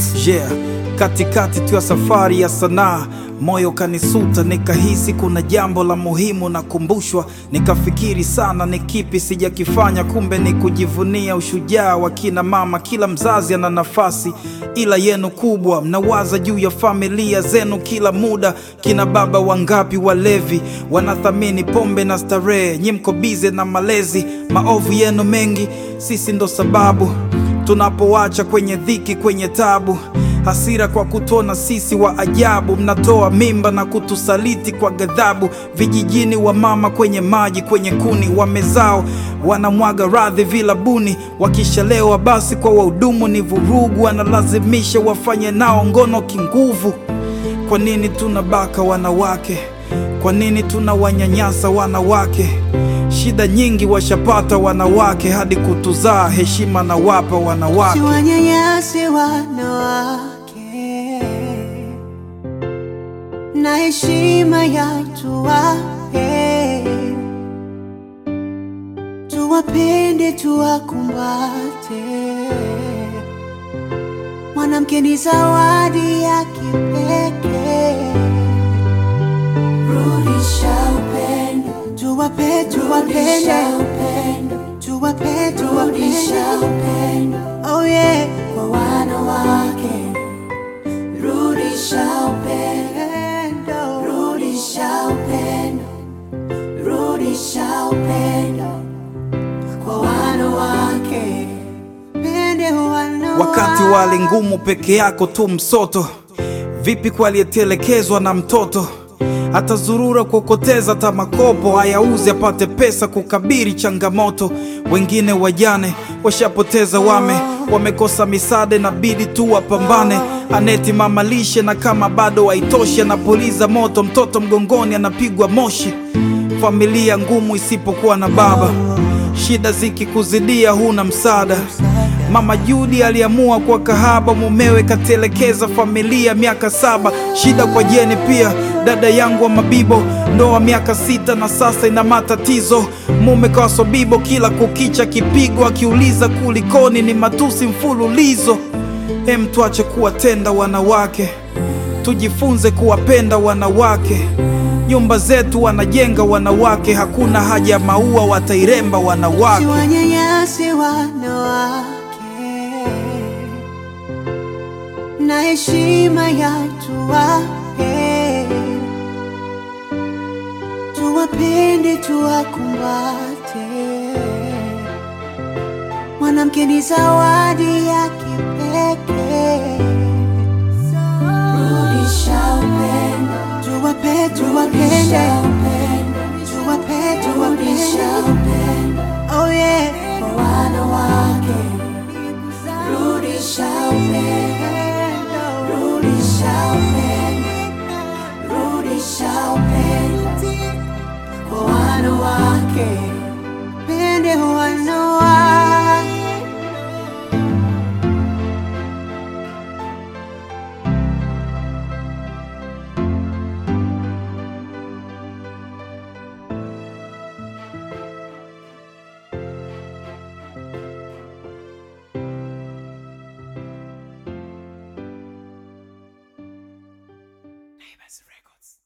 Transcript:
Records. Yeah, katikati tu ya safari ya sanaa moyo kanisuta, nikahisi kuna jambo la muhimu nakumbushwa. Nikafikiri sana ni kipi sijakifanya, kumbe ni kujivunia ushujaa wa kina mama. Kila mzazi ana nafasi, ila yenu kubwa. Mnawaza juu ya familia zenu kila muda. Kina baba wangapi walevi wanathamini pombe na starehe, nyi mko bize na malezi. Maovu yenu mengi, sisi ndo sababu tunapoacha kwenye dhiki, kwenye tabu hasira kwa kutona sisi wa ajabu, mnatoa mimba na kutusaliti kwa ghadhabu. Vijijini wa mama kwenye maji, kwenye kuni wamezao, wanamwaga radhi vilabuni. Wakishalewa basi kwa wahudumu ni vurugu, wanalazimisha wafanye nao ngono kinguvu. Kwa nini tunabaka wanawake? Kwa nini tunawanyanyasa wanawake? Shida nyingi washapata wanawake, hadi kutuzaa heshima na wapa wanawake. Siwanyanyase wanawake na heshima ya tuwape, tuwapende, tuwakumbate. Mwanamke ni zawadi ya kipekee. Rudisha upendo, tuwape, tuwapende, tuwape, tuwapende, oh yeah, kwa wanawake. Rudisha upendo, rudisha upendo, rudisha upendo kwa wanawake. Pende wanawake. Wakati wa hali ngumu peke yako tu msoto, vipi kwa aliyetelekezwa na mtoto? Atazurura kuokoteza hata makopo, hayauzi apate pesa kukabiri changamoto. Wengine wajane washapoteza wame, wamekosa misaada, inabidi tu wapambane. Aneti mama lishe, na kama bado haitoshi, anapuliza moto, mtoto mgongoni anapigwa moshi. Familia ngumu isipokuwa na baba, shida zikikuzidia huna msaada. Mama Judi aliamua kwa kahaba, mumewe katelekeza familia miaka saba. Shida kwa Jeni pia, dada yangu wa Mabibo, ndoa miaka sita na sasa ina matatizo. Mume kawasobibo, kila kukicha kipigo, akiuliza kulikoni, ni matusi mfululizo. Hem, tuache kuwatenda wanawake, tujifunze kuwapenda wanawake. Nyumba zetu wanajenga wanawake, hakuna haja ya maua, watairemba wanawake. Siwanyanyase wanawake na heshima ya tuwape, tuwapende, tuwakumbate. Mwanamke ni zawadi ya kipekee. Rudisha upendo, tuwape, tuwapende, tuwape, tuwapende, oh yeah, kwa wanawake. Rudisha upendo, rudisha upendo, rudisha upendo kwa wanawake. Pende wanawake. Records.